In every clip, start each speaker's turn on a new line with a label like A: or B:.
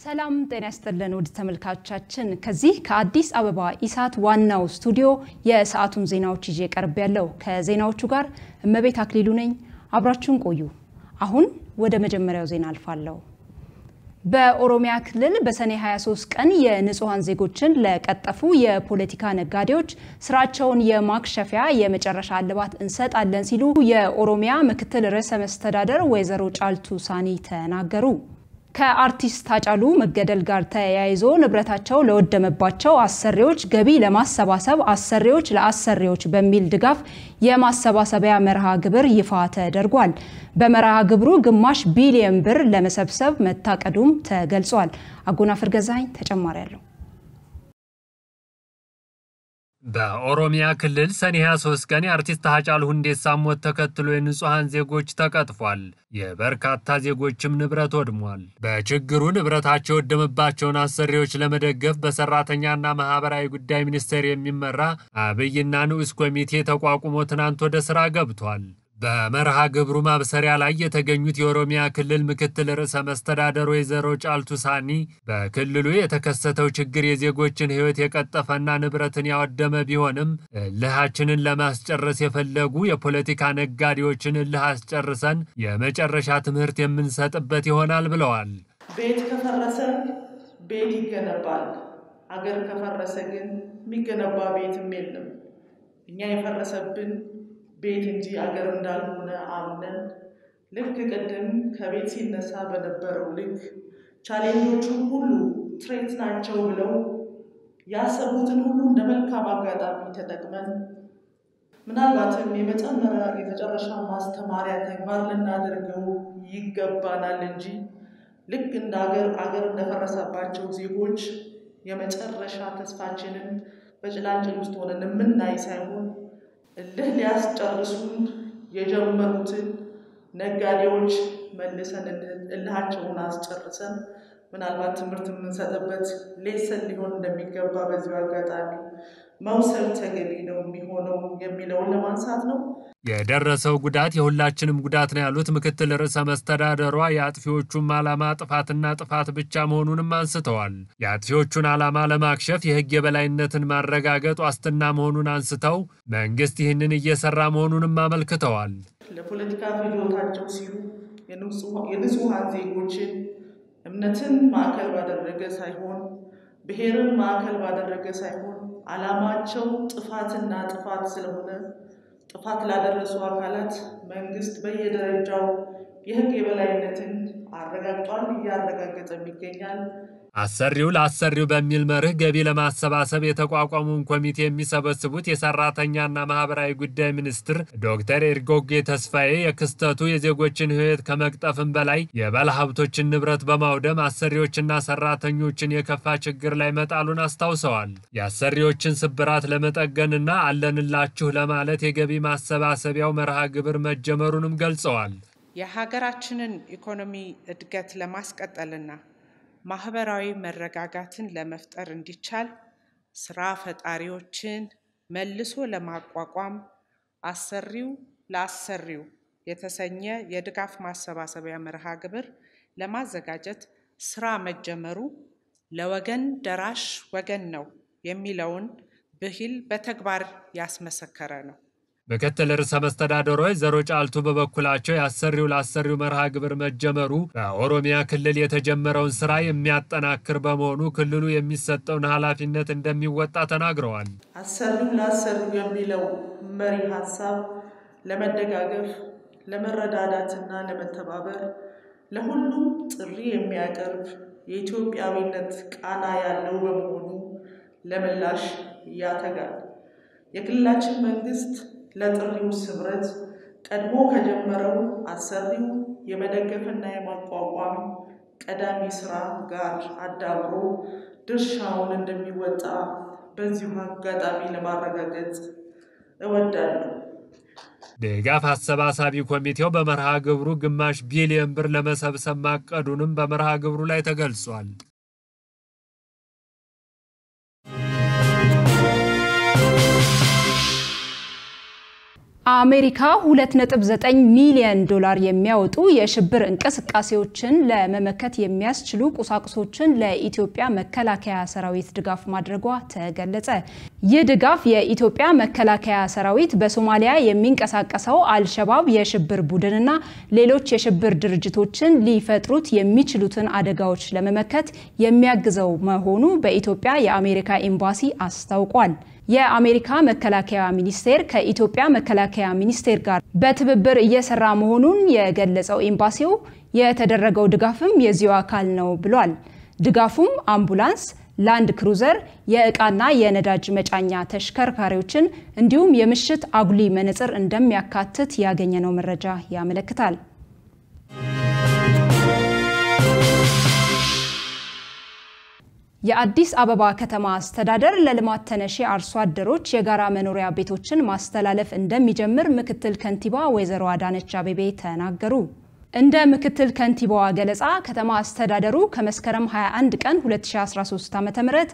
A: ሰላም ጤና ይስጥልን ውድ ተመልካቾቻችን፣ ከዚህ ከአዲስ አበባ ኢሳት ዋናው ስቱዲዮ የሰዓቱን ዜናዎች ይዤ ቀርብ ያለው ከዜናዎቹ ጋር እመቤት አክሊሉ ነኝ። አብራችሁን ቆዩ። አሁን ወደ መጀመሪያው ዜና አልፋለሁ። በኦሮሚያ ክልል በሰኔ 23 ቀን የንጹሐን ዜጎችን ለቀጠፉ የፖለቲካ ነጋዴዎች ስራቸውን የማክሸፊያ የመጨረሻ እልባት እንሰጣለን ሲሉ የኦሮሚያ ምክትል ርዕሰ መስተዳደር ወይዘሮ ጫልቱ ሳኒ ተናገሩ። ከአርቲስት ሃጫሉ መገደል ጋር ተያይዞ ንብረታቸው ለወደመባቸው አሰሪዎች ገቢ ለማሰባሰብ አሰሪዎች ለአሰሪዎች በሚል ድጋፍ የማሰባሰቢያ መርሃ ግብር ይፋ ተደርጓል። በመርሃ ግብሩ ግማሽ ቢሊየን ብር ለመሰብሰብ መታቀዱም ተገልጿል። አጎናፍር ገዛኝ ተጨማሪ አለው።
B: በኦሮሚያ ክልል ሰኔ 23 ቀን የአርቲስት ሃጫሉ ሁንዴሳ ሞት ተከትሎ የንጹሐን ዜጎች ተቀጥፏል። የበርካታ ዜጎችም ንብረት ወድሟል። በችግሩ ንብረታቸው የወደመባቸውን አሰሪዎች ለመደገፍ በሰራተኛና ማህበራዊ ጉዳይ ሚኒስቴር የሚመራ አብይና ንዑስ ኮሚቴ ተቋቁሞ ትናንት ወደ ስራ ገብቷል። በመርሃ ግብሩ ማብሰሪያ ላይ የተገኙት የኦሮሚያ ክልል ምክትል ርዕሰ መስተዳደር ወይዘሮ ጫልቱ ሳኒ በክልሉ የተከሰተው ችግር የዜጎችን ሕይወት የቀጠፈና ንብረትን ያወደመ ቢሆንም እልሃችንን ለማስጨረስ የፈለጉ የፖለቲካ ነጋዴዎችን እልህ አስጨርሰን የመጨረሻ ትምህርት የምንሰጥበት ይሆናል ብለዋል።
C: ቤት ከፈረሰ ቤት ይገነባል። አገር ከፈረሰ ግን የሚገነባ ቤትም የለም። እኛ የፈረሰብን ቤት እንጂ አገር እንዳልሆነ አምነን ልክ ቅድም ከቤት ሲነሳ በነበረው ልክ ቻሌንጆቹ ሁሉ ትሬት ናቸው ብለው ያሰቡትን ሁሉ እንደ መልካም አጋጣሚ ተጠቅመን ምናልባትም የመጨመሪያ የመጨረሻ ማስተማሪያ ተግባር ልናደርገው ይገባናል እንጂ ልክ እንደ አገር አገር እንደፈረሰባቸው ዜጎች የመጨረሻ ተስፋችንን በጭላንጭል ውስጥ ሆነን የምናይ ሳይሆን እልህ ሊያስጨርሱን የጀመሩትን ነጋዴዎች መልሰን እልሃቸውን አስጨርሰን ምናልባት ትምህርት የምንሰጥበት ሌሰን ሊሆን እንደሚገባ በዚሁ አጋጣሚ መውሰድ ተገቢ ነው የሚሆነው የሚለውን ለማንሳት ነው።
B: የደረሰው ጉዳት የሁላችንም ጉዳት ነው ያሉት ምክትል ርዕሰ መስተዳደሯ የአጥፊዎቹም ዓላማ ጥፋትና ጥፋት ብቻ መሆኑንም አንስተዋል። የአጥፊዎቹን ዓላማ ለማክሸፍ የሕግ የበላይነትን ማረጋገጥ ዋስትና መሆኑን አንስተው መንግስት ይህንን እየሰራ መሆኑንም አመልክተዋል።
C: ለፖለቲካ ፍጆታቸው ሲሉ የንጹሐን ዜጎችን እምነትን ማዕከል ባደረገ ሳይሆን ብሔርን ማዕከል ባደረገ ሳይሆን ዓላማቸው ጥፋትና ጥፋት ስለሆነ ጥፋት ላደረሱ አካላት መንግስት በየደረጃው የህግ የበላይነትን አረጋግጧል፣ እያረጋገጠም ይገኛል።
B: አሰሪው ለአሰሪው በሚል መርህ ገቢ ለማሰባሰብ የተቋቋመውን ኮሚቴ የሚሰበስቡት የሰራተኛና ማህበራዊ ጉዳይ ሚኒስትር ዶክተር ኤርጎጌ ተስፋዬ የክስተቱ የዜጎችን ሕይወት ከመቅጠፍም በላይ የባለሀብቶችን ንብረት በማውደም አሰሪዎችና ሰራተኞችን የከፋ ችግር ላይ መጣሉን አስታውሰዋል። የአሰሪዎችን ስብራት ለመጠገንና አለንላችሁ ለማለት የገቢ ማሰባሰቢያው መርሃ ግብር መጀመሩንም ገልጸዋል።
D: የሀገራችንን ኢኮኖሚ እድገት ለማስቀጠልና ማህበራዊ መረጋጋትን ለመፍጠር እንዲቻል ስራ ፈጣሪዎችን መልሶ ለማቋቋም አሰሪው ለአሰሪው የተሰኘ የድጋፍ ማሰባሰቢያ መርሃ ግብር ለማዘጋጀት ስራ መጀመሩ ለወገን ደራሽ ወገን ነው የሚለውን ብሂል በተግባር ያስመሰከረ ነው።
B: ምክትል ርዕሰ መስተዳደሩ ወይዘሮ ጫልቱ በበኩላቸው የአሰሪው ለአሰሪው መርሃ ግብር መጀመሩ በኦሮሚያ ክልል የተጀመረውን ስራ የሚያጠናክር በመሆኑ ክልሉ የሚሰጠውን ኃላፊነት እንደሚወጣ ተናግረዋል።
C: አሰሪው ለአሰሪው የሚለው መሪ ሀሳብ ለመደጋገፍ፣ ለመረዳዳትና ለመተባበር ለሁሉም ጥሪ የሚያቀርብ የኢትዮጵያዊነት ቃና ያለው በመሆኑ ለምላሽ ያተጋል። የክልላችን መንግስት ለጥሪው ስምረት ቀድሞ ከጀመረው አሰሪው የመደገፍና የማቋቋም ቀዳሚ ስራ ጋር አዳብሮ ድርሻውን እንደሚወጣ በዚሁ አጋጣሚ ለማረጋገጥ እወዳለሁ።
B: ድጋፍ አሰባሳቢ ኮሚቴው በመርሃ ግብሩ ግማሽ ቢሊዮን ብር ለመሰብሰብ ማቀዱንም በመርሃ ግብሩ ላይ ተገልጿል።
A: አሜሪካ 2.9 ሚሊዮን ዶላር የሚያወጡ የሽብር እንቅስቃሴዎችን ለመመከት የሚያስችሉ ቁሳቁሶችን ለኢትዮጵያ መከላከያ ሰራዊት ድጋፍ ማድረጓ ተገለጸ። ይህ ድጋፍ የኢትዮጵያ መከላከያ ሰራዊት በሶማሊያ የሚንቀሳቀሰው አልሸባብ የሽብር ቡድንና ሌሎች የሽብር ድርጅቶችን ሊፈጥሩት የሚችሉትን አደጋዎች ለመመከት የሚያግዘው መሆኑ በኢትዮጵያ የአሜሪካ ኤምባሲ አስታውቋል። የአሜሪካ መከላከያ ሚኒስቴር ከኢትዮጵያ መከላከያ ሚኒስቴር ጋር በትብብር እየሰራ መሆኑን የገለጸው ኤምባሲው የተደረገው ድጋፍም የዚሁ አካል ነው ብሏል። ድጋፉም አምቡላንስ፣ ላንድ ክሩዘር፣ የእቃና የነዳጅ መጫኛ ተሽከርካሪዎችን እንዲሁም የምሽት አጉሊ መነጽር እንደሚያካትት ያገኘነው መረጃ ያመለክታል። የአዲስ አበባ ከተማ አስተዳደር ለልማት ተነሺ አርሶ አደሮች የጋራ መኖሪያ ቤቶችን ማስተላለፍ እንደሚጀምር ምክትል ከንቲባ ወይዘሮ አዳነች አቤቤ ተናገሩ። እንደ ምክትል ከንቲባዋ ገለጻ ከተማ አስተዳደሩ ከመስከረም 21 ቀን 2013 ዓ.ም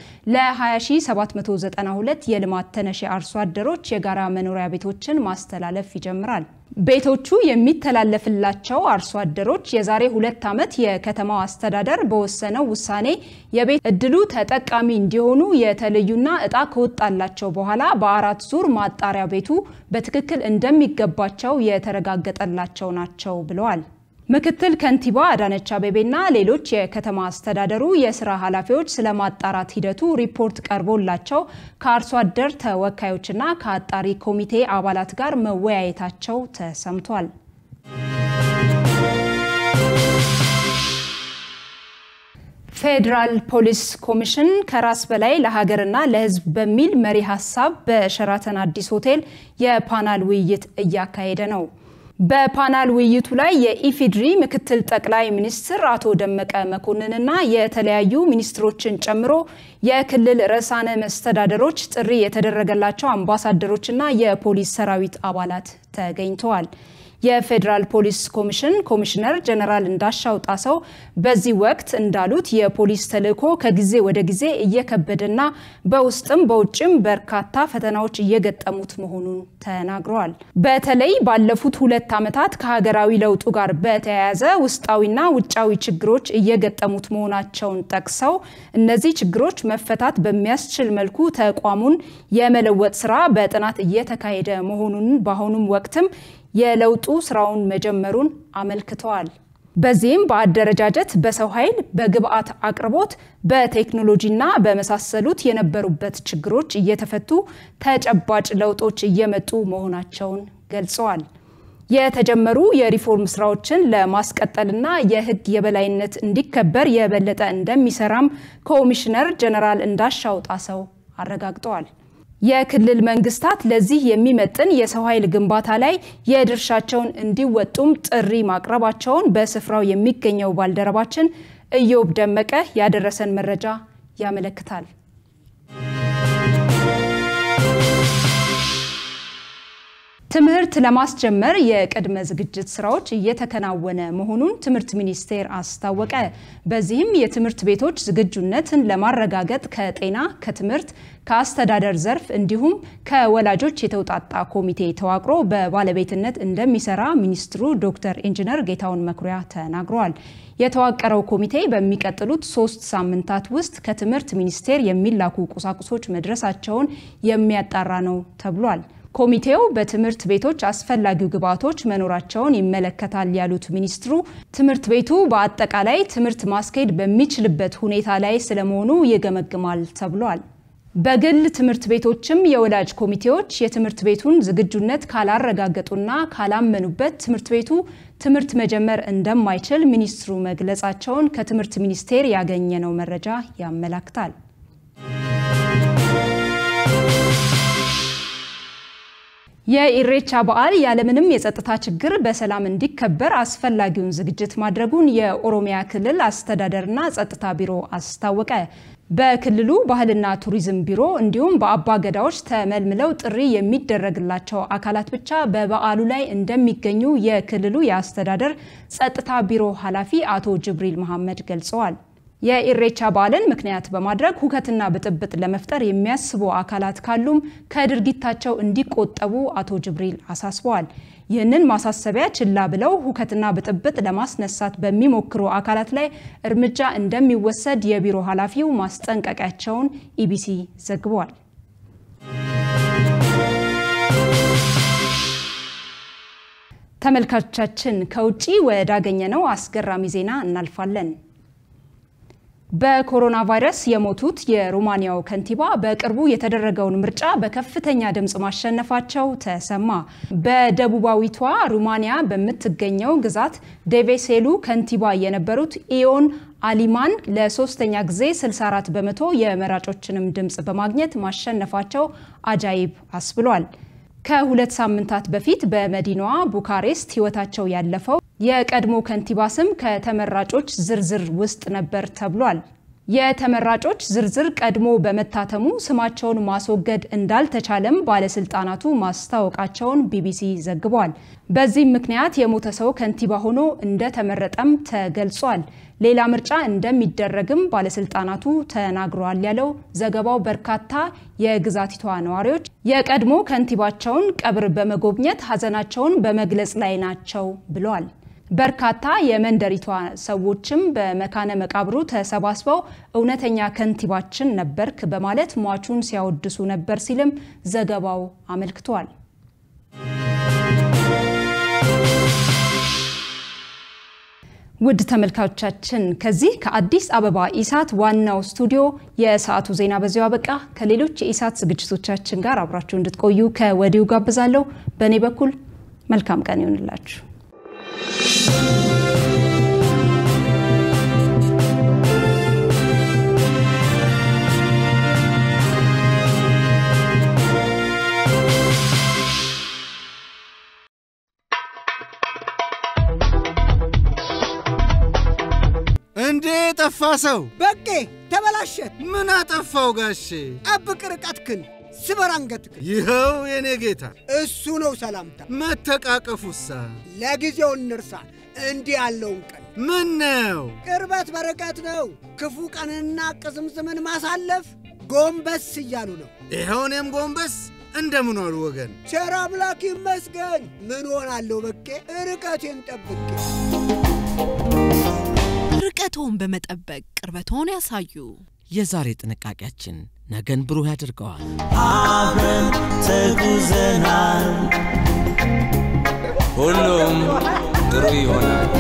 A: ለ20792 የልማት ተነሺ አርሶ አደሮች የጋራ መኖሪያ ቤቶችን ማስተላለፍ ይጀምራል። ቤቶቹ የሚተላለፍላቸው አርሶ አደሮች የዛሬ ሁለት ዓመት የከተማው አስተዳደር በወሰነው ውሳኔ የቤት እድሉ ተጠቃሚ እንዲሆኑ የተለዩና እጣ ከወጣላቸው በኋላ በአራት ዙር ማጣሪያ ቤቱ በትክክል እንደሚገባቸው የተረጋገጠላቸው ናቸው ብለዋል። ምክትል ከንቲባ አዳነች አቤቤና ሌሎች የከተማ አስተዳደሩ የስራ ኃላፊዎች ስለ ማጣራት ሂደቱ ሪፖርት ቀርቦላቸው ከአርሶ አደር ተወካዮችና ከአጣሪ ኮሚቴ አባላት ጋር መወያየታቸው ተሰምቷል። ፌዴራል ፖሊስ ኮሚሽን ከራስ በላይ ለሀገርና ለሕዝብ በሚል መሪ ሀሳብ በሸራተን አዲስ ሆቴል የፓናል ውይይት እያካሄደ ነው። በፓናል ውይይቱ ላይ የኢፌዴሪ ምክትል ጠቅላይ ሚኒስትር አቶ ደመቀ መኮንንና የተለያዩ ሚኒስትሮችን ጨምሮ የክልል ርዕሳነ መስተዳደሮች፣ ጥሪ የተደረገላቸው አምባሳደሮችና የፖሊስ ሰራዊት አባላት ተገኝተዋል። የፌዴራል ፖሊስ ኮሚሽን ኮሚሽነር ጀነራል እንዳሻው ጣሰው በዚህ ወቅት እንዳሉት የፖሊስ ተልዕኮ ከጊዜ ወደ ጊዜ እየከበደና በውስጥም በውጭም በርካታ ፈተናዎች እየገጠሙት መሆኑን ተናግረዋል። በተለይ ባለፉት ሁለት ዓመታት ከሀገራዊ ለውጡ ጋር በተያያዘ ውስጣዊና ውጫዊ ችግሮች እየገጠሙት መሆናቸውን ጠቅሰው እነዚህ ችግሮች መፈታት በሚያስችል መልኩ ተቋሙን የመለወጥ ስራ በጥናት እየተካሄደ መሆኑን በአሁኑም ወቅትም የለውጡ ስራውን መጀመሩን አመልክተዋል። በዚህም በአደረጃጀት፣ በሰው ኃይል፣ በግብአት አቅርቦት፣ በቴክኖሎጂና በመሳሰሉት የነበሩበት ችግሮች እየተፈቱ ተጨባጭ ለውጦች እየመጡ መሆናቸውን ገልጸዋል። የተጀመሩ የሪፎርም ስራዎችን ለማስቀጠልና የሕግ የበላይነት እንዲከበር የበለጠ እንደሚሰራም ኮሚሽነር ጀነራል እንዳሻው ጣሰው አረጋግጠዋል። የክልል መንግስታት ለዚህ የሚመጥን የሰው ኃይል ግንባታ ላይ የድርሻቸውን እንዲወጡም ጥሪ ማቅረባቸውን በስፍራው የሚገኘው ባልደረባችን እዮብ ደመቀ ያደረሰን መረጃ ያመለክታል። ትምህርት ለማስጀመር የቅድመ ዝግጅት ስራዎች እየተከናወነ መሆኑን ትምህርት ሚኒስቴር አስታወቀ። በዚህም የትምህርት ቤቶች ዝግጁነትን ለማረጋገጥ ከጤና፣ ከትምህርት፣ ከአስተዳደር ዘርፍ እንዲሁም ከወላጆች የተውጣጣ ኮሚቴ ተዋቅሮ በባለቤትነት እንደሚሰራ ሚኒስትሩ ዶክተር ኢንጂነር ጌታሁን መኩሪያ ተናግረዋል። የተዋቀረው ኮሚቴ በሚቀጥሉት ሶስት ሳምንታት ውስጥ ከትምህርት ሚኒስቴር የሚላኩ ቁሳቁሶች መድረሳቸውን የሚያጣራ ነው ተብሏል። ኮሚቴው በትምህርት ቤቶች አስፈላጊው ግብዓቶች መኖራቸውን ይመለከታል ያሉት ሚኒስትሩ ትምህርት ቤቱ በአጠቃላይ ትምህርት ማስኬድ በሚችልበት ሁኔታ ላይ ስለመሆኑ ይገመግማል ተብሏል። በግል ትምህርት ቤቶችም የወላጅ ኮሚቴዎች የትምህርት ቤቱን ዝግጁነት ካላረጋገጡና ካላመኑበት ትምህርት ቤቱ ትምህርት መጀመር እንደማይችል ሚኒስትሩ መግለጻቸውን ከትምህርት ሚኒስቴር ያገኘነው መረጃ ያመላክታል። የኢሬቻ በዓል ያለምንም የጸጥታ ችግር በሰላም እንዲከበር አስፈላጊውን ዝግጅት ማድረጉን የኦሮሚያ ክልል አስተዳደርና ጸጥታ ቢሮ አስታወቀ። በክልሉ ባህልና ቱሪዝም ቢሮ እንዲሁም በአባ ገዳዎች ተመልምለው ጥሪ የሚደረግላቸው አካላት ብቻ በበዓሉ ላይ እንደሚገኙ የክልሉ የአስተዳደር ጸጥታ ቢሮ ኃላፊ አቶ ጅብሪል መሐመድ ገልጸዋል። የኢሬቻ በዓልን ምክንያት በማድረግ ሁከትና ብጥብጥ ለመፍጠር የሚያስቡ አካላት ካሉም ከድርጊታቸው እንዲቆጠቡ አቶ ጅብሪል አሳስበዋል። ይህንን ማሳሰቢያ ችላ ብለው ሁከትና ብጥብጥ ለማስነሳት በሚሞክሩ አካላት ላይ እርምጃ እንደሚወሰድ የቢሮ ኃላፊው ማስጠንቀቂያቸውን ኢቢሲ ዘግቧል። ተመልካቾቻችን ከውጪ ወዳገኘነው አስገራሚ ዜና እናልፋለን። በኮሮና ቫይረስ የሞቱት የሩማንያው ከንቲባ በቅርቡ የተደረገውን ምርጫ በከፍተኛ ድምፅ ማሸነፋቸው ተሰማ። በደቡባዊቷ ሩማንያ በምትገኘው ግዛት ዴቬሴሉ ከንቲባ የነበሩት ኢዮን አሊማን ለሶስተኛ ጊዜ 64 በመቶ የመራጮችንም ድምፅ በማግኘት ማሸነፋቸው አጃይብ አስብሏል። ከሁለት ሳምንታት በፊት በመዲናዋ ቡካሬስት ሕይወታቸው ያለፈው የቀድሞ ከንቲባ ስም ከተመራጮች ዝርዝር ውስጥ ነበር ተብሏል። የተመራጮች ዝርዝር ቀድሞ በመታተሙ ስማቸውን ማስወገድ እንዳልተቻለም ባለስልጣናቱ ማስታወቃቸውን ቢቢሲ ዘግቧል። በዚህም ምክንያት የሞተ ሰው ከንቲባ ሆኖ እንደተመረጠም ተገልጿል። ሌላ ምርጫ እንደሚደረግም ባለስልጣናቱ ተናግረዋል ያለው ዘገባው በርካታ የግዛቲቷ ነዋሪዎች የቀድሞ ከንቲባቸውን ቀብር በመጎብኘት ሀዘናቸውን በመግለጽ ላይ ናቸው ብለዋል። በርካታ የመንደሪቷ ሰዎችም በመካነ መቃብሩ ተሰባስበው እውነተኛ ከንቲባችን ነበርክ በማለት ሟቹን ሲያወድሱ ነበር ሲልም ዘገባው አመልክቷል። ውድ ተመልካቾቻችን ከዚህ ከአዲስ አበባ ኢሳት ዋናው ስቱዲዮ የሰዓቱ ዜና በዚሁ አበቃ። ከሌሎች የኢሳት ዝግጅቶቻችን ጋር አብራችሁ እንድትቆዩ ከወዲሁ ጋብዛለሁ። በእኔ በኩል መልካም ቀን ይሆንላችሁ።
E: እንዴ ጠፋ ሰው
F: በቄ ተበላሸ።
E: ምን አጠፋው ጋሼ?
F: ጠብቅ ርቀትክን፣ ስበር አንገትክን።
E: ይኸው የኔ ጌታ
F: እሱ ነው ሰላምታ።
E: መተቃቀፉሳ
F: ለጊዜው እንርሳ እንዲህ ያለውን ቀን።
E: ምን ነው
F: ቅርበት በርቀት ነው። ክፉ ቀንና ቅዝምዝምን ማሳለፍ ጎንበስ እያሉ ነው።
E: ይኸው እኔም ጎንበስ እንደምን ዋሉ ወገን?
F: ቸር አምላክ ይመስገን። ምን ሆናለሁ በቄ ርቀቴን ጠብቄ
G: ርቀቶን በመጠበቅ ቅርበቶን ያሳዩ።
H: የዛሬ ጥንቃቄያችን ነገን ብሩህ ያደርገዋል።
I: አብረን ተጉዘናል፣ ሁሉም ጥሩ ይሆናል።